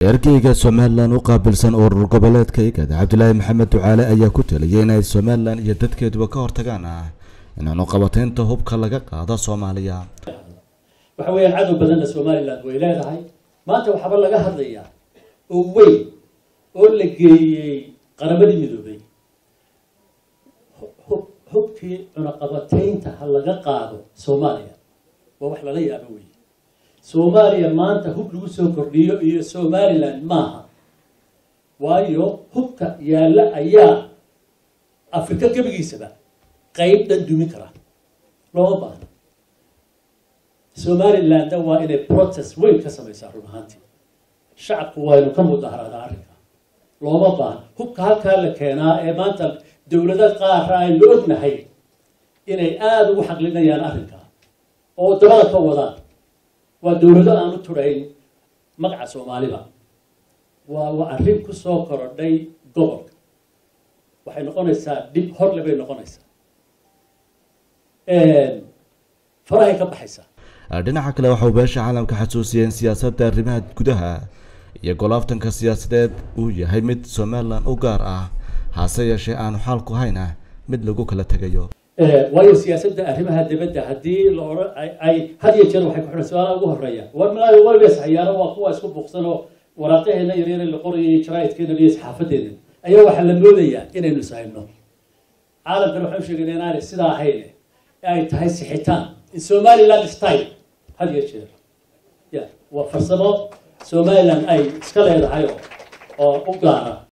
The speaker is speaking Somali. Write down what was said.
ergeyga somalilan u qaabilsan urur goboleedka igad cabdilaahi maxamed ducaale ayaa ku taliyay inay somalilan iyo dadkeeduba ka hortagaan ah in cunuqabateynta hubka laga qaado soomaaliya waxa weeyaan cadow badanna somaliland way leedahay maanta waxaaba laga hadlayaa oo weyn oo la geeyey qaramadii midoobay hub hubkii cunaqabateynta ha laga qaado soomaaliya waa wax lala yaabo wey soomaaliya maanta hub lagu soo kordhiyo iyo somaliland maaha waayo hubka yaalla ayaa afrika gebigiisaba qeyb dhan dumin kara looma baahno somalilandna waa inay protest weyn ka samaysaa run ahaantii shacabku waynu ka mudaharadaa arrinka looma baahno hubka halkaa la keenaa ee maanta dowlado qaara aynu ognahay inay aada ugu xaqlinayaan arrinka oo dabada ka wadaan waa dowlado aan u turayn magaca soomaaliba waa waa arrin ku soo korodhay gobolka waxay noqonaysaa dhib horle bay noqonaysaa farahay ka baxaysaa dhinaca kale waxauu beesha caalamka xasuusiyeen siyaasadda arrimaha gudaha iyo golaaftanka siyaasadeed uu yahay mid somalilan u gaar ah hase yeeshee aanu xaalku hayna mid lagu kala tegayo waayo siyaasadda arrimaha dibadda haddii la odhan ay had iyo jeer waxay ku xidhan su-aalaha ugu horeeya war malaayo waligees hayaano waa kuwa isku buuqsan oo waraaqaheena yaryar la qorayay jaraaidkeena iyo saxaafadeena ayaa waxaa la moodayaa inaynu ishayno caalamkana waxaan sheegayna inaanay sidaa ahayn ay tahay sixitaan in somaliland style had iyo jeer ya waa farsamo somaliland ay iska leedahay oo u gaara